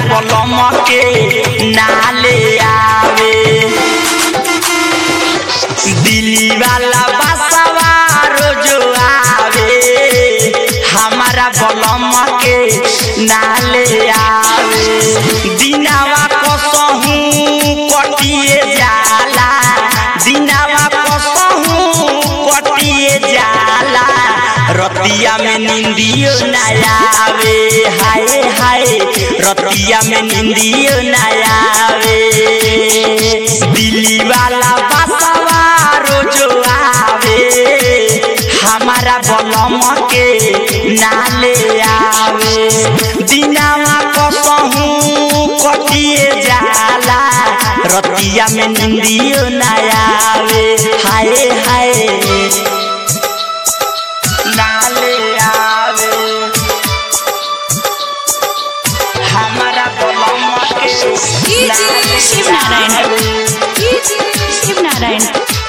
पलम के नाले आवे दिल्ली वाला बसवा रोजो आवे हमारा बलम के नाले आवे दिनावा कसहू कटिए जाला दिनावा कसहू कटिए जाला रतिया में निंदियो ना आवे हाय हाय रतिया में निंदियो ना आवे दिल्ली वाला बसवा रोजो आवे हमारा बलम के नाले आवे दिनावा कसहू कटिए जाला रतिया में निंदियो ना आवे हाय हाय नाले आवे हमारा बलम के डीजे शिव नारायण डीजे शिव नारायण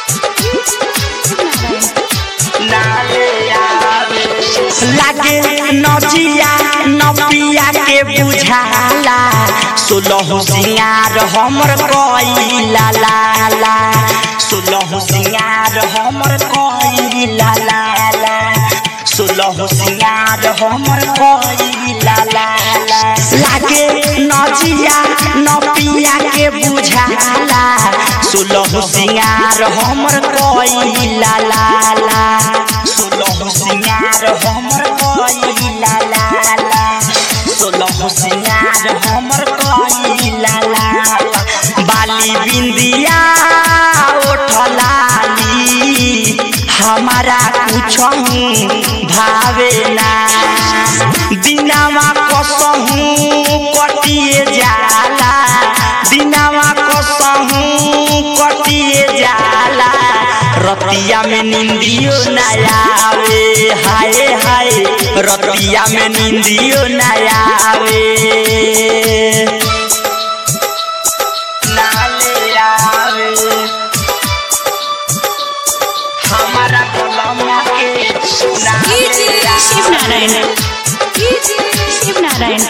लागे नजिया नपिया के बुझाला सोलह सिंगार हमर कइला लाला सोलह सिंगार हमर कइला लाला सोलह सिंगार हमर कइला लाला लागे नजिया नपिया के बुझाला सोलह सिंगार हमर कइला लाला सोलह सिंगार हमर कइला लाला सोलह सिंगार हमर कइला लाला बाली बिंदिया ओठलाली हमारा कुछहू भावे ना दिनावा कसहू कटिए जाला दिनावा कसहू कटिए जाला रतिया में निंदियो ना आवे हाय हाय रतिया में निंदियो ना आवे नाले आवे हमारा कलम के डीजे शिव नारायण डीजे शिव नारायण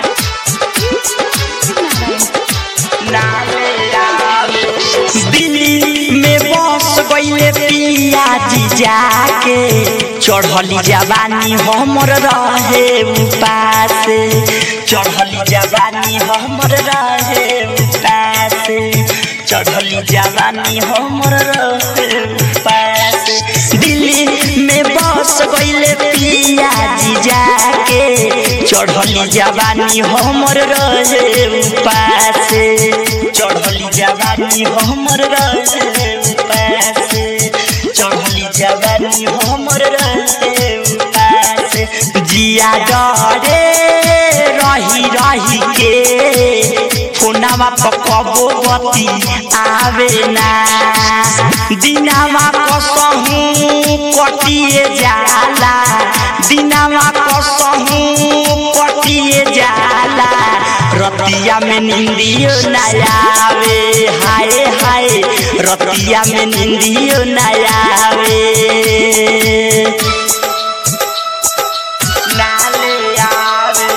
दिल्ली में बस गईले पिया जी जाके चढ़ली जवानी हमर रहे उपास चढ़ली जवानी हमर रहे उपास चढ़ली जवानी हमर रहे उपास दिल्ली में बस गईले पिया जी जाके चढ़ली जवानी हमर रहे उपास चढ़ली जवानी हमर रहे उपास चढ़ली जवानी हमर रहे उपास जिया डरे रही रही के फोनावा पकबो बती आवे ना दिनावा कसहू कटिए जाला दिनावा कसहू कटिए जाला रतिया में निंदियो ना आवे हाय हाय रतिया में निंदियो ना आवे नाले आवे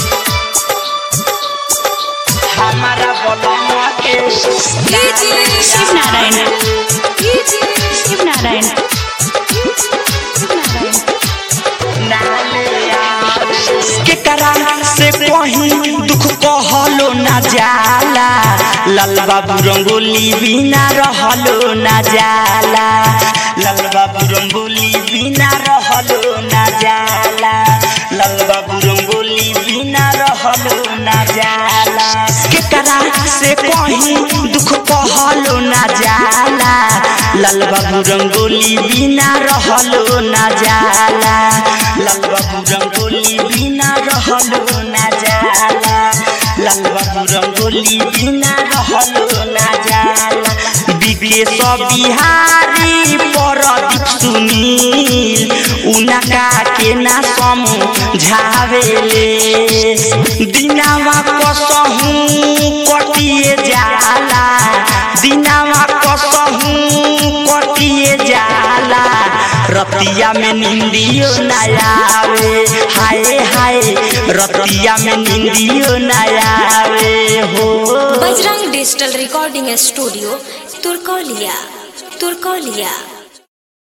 हमारा बलमा के डीजे शिव नारायण डीजे शिव नारायण केकरा से कहीं दुख कहलो ना जाला लाल बाबू रंगोली बिना रहलो ना जाला लाल बाबू रंगोली बिना रहलो ना जाला लाल बाबू रंगोली बिना रहलो ना जाला केकरा से कहीं दुख कहलो ना जाला लाल बाबू रंगोली बिना रहलो ना जाला लाल बाबू रंगोली बिना रहलो ना जाला लाल बाबू रंगोली बिना रहलो ना जाला विदेश बिहारी परदीप सुनील उनका के ना समझावेले दिनावा कसहू कटिए जाला दिनावा कसहू कटिए जाला रतिया में निंदियो ना आवे हाय हाय रतिया में निंदियो ना आवे digital recording studio Turkauliya Turkaulia